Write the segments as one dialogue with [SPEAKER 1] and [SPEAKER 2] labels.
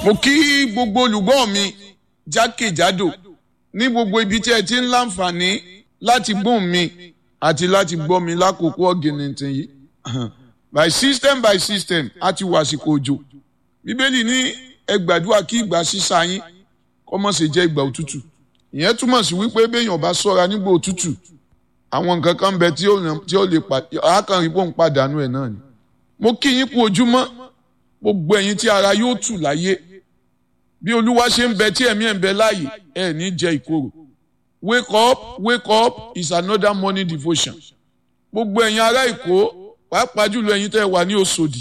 [SPEAKER 1] mo kí gbogbo olùgbọ́ mi jákèjádò ní gbogbo ibi tí ẹ ti ń láǹfààní láti gbóhùn mi àti láti gbọ́ mi lákòókò ọ̀gìnìntìn yìí by system by system a ti wà àsìkò òjò bíbélì ní ẹ gbàdúrà kí ìgbà sísá yín kó má ṣe jẹ́ ìgbà òtútù ìyẹn túmọ̀ sí wípé béèyàn bá ṣọ́ra nígbà òtútù àwọn nǹkan kan bẹ tí ó lè àákànrí bóun pàdánù ẹ̀ náà ni mo kí yín kú ojúmọ́ gbogbo ẹ̀yin tí ara yóò tù láyé bí olúwa ṣe ń bẹ tí ẹ̀mí ẹ̀ ń bẹ láàyè ẹ̀ ní jẹ ìkorò wake up wake up is another morning devotion gbogbo ẹ̀yin ará èkó pàápàá jùlọ ẹ̀yin tẹ́ ẹ wà ní Òṣòdì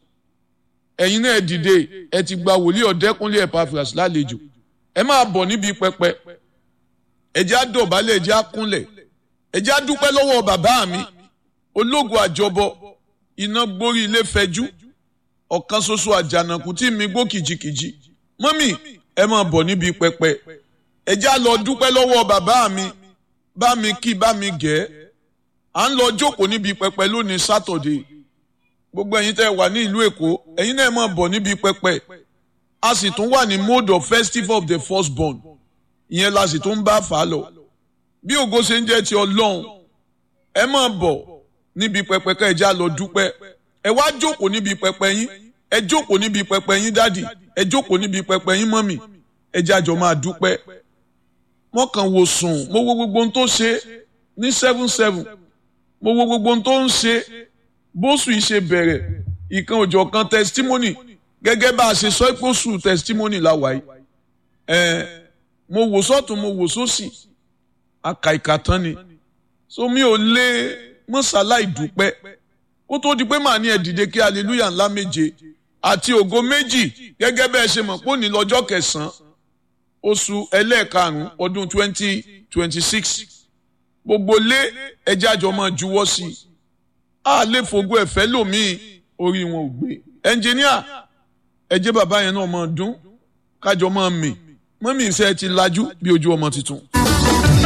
[SPEAKER 1] ẹ̀yin náà dìde ẹ ti gba wòlíì ọ̀dẹ́kúnlé Epaphras lálejò ẹ máa bọ̀ níbi pẹpẹ ẹ jẹ́ á dọ̀bálẹ̀ ẹ jẹ́ á kúnlẹ̀ ẹ jẹ́ á dúpẹ́ lọ́wọ́ bàbá mi ológun àjọbọ iná gbórí ilé fẹjú ọ̀kan ṣoṣo àjànàkú tí mi gbó kìjikìji mọ́mì ẹ máa bọ̀ níbi pẹpẹ ẹ já lọ dúpẹ́ lọ́wọ́ bàbá mi bá mi kí bá mi gẹ̀ à ń lọ jókòó níbi pẹpẹ lónìí sátọ̀dé gbogbo ẹ̀yin tẹ́ wà ní ìlú èkó ẹ̀yin náà máa bọ̀ níbi pẹpẹ a sì tún wà ní mode of festival of the firstborn ìyẹn la sì tún bá fà á lọ bí ògo ṣe ń jẹ́ ti ọlọ́run ẹ máa bọ̀ níbi pẹpẹ ká ẹ já lọ dúpẹ́ ẹ wá jókòó níbi pẹpẹ yín ẹ jókòó níbi pẹpẹ yín dádì ẹ jókòó níbi pẹpẹ yín mọ́mì ẹ jájọ máa dúpẹ́ wọ́n kàn wò sùn mo wo gbogbo ohun tó ṣe ní seven seven mo wo gbogbo ohun tó ń ṣe bóṣù yìí ṣe bẹ̀rẹ̀ ìkan òjọ̀ kan testimony gẹ́gẹ́ bá a ṣe sọ pé oṣù testimony la wáyé ẹ mo wò sọ́tún mo wò sósì àkàìkà tán ni so mi ò lè mọ́sálá ìdúpẹ́ kó tó di pé màá ní ẹ dìde kí hallelujah ńlá méje àti ògo méjì gẹ́gẹ́ bẹ́ẹ̀ ṣe mọ̀ pé òní lọ́jọ́ kẹsàn-án oṣù ẹlẹ́ẹ̀karùn-ún ọdún twenty twenty six gbogbo lé ẹjẹ́ àjọ máa juwọ́ sí i a lè fògo ẹ̀fẹ́ lòmíì orí wọn ò gbé ẹnjìníà ẹjẹ́ bàbá yẹn náà máa dún kájọ máa mì mọ́mí ìṣe ti lajú bí ojú ọmọ tuntun.